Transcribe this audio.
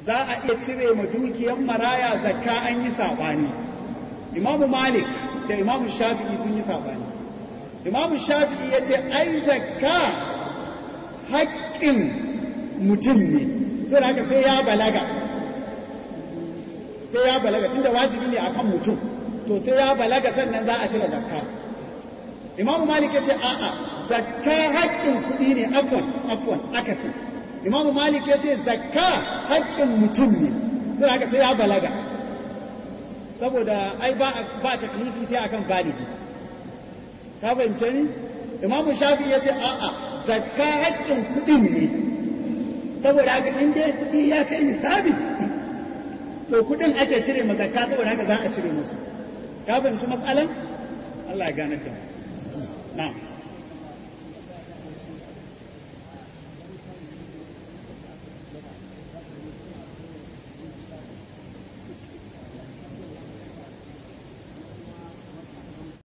za a iya cire ma dukiyar maraya zakka an yi sabani imamu malik da imamu shafi'i sun yi sabani imamu shafi'i ya ce ai zakka haƙƙin mutum ne sai haka sai ya balaga sai ya balaga tunda wajibi ne akan mutum to sai ya balaga sannan za a cire zakka imamu malik ya ce a'a zakka haƙƙin kuɗi ne afwan afwan akasi imamu malik ya ce zakka haƙƙin mutum ne sai haka sai ya balaga saboda ai ba ba taklifi sai akan baligi ka fahimce ni imamu shafi ya ce a'a zakka haƙƙin kuɗin ne saboda haka in dai kuɗi ya kai nisabi to kuɗin ake cire ma zakka saboda haka za a cire musu ka fahimci matsalan Allah ya gane da mu na'am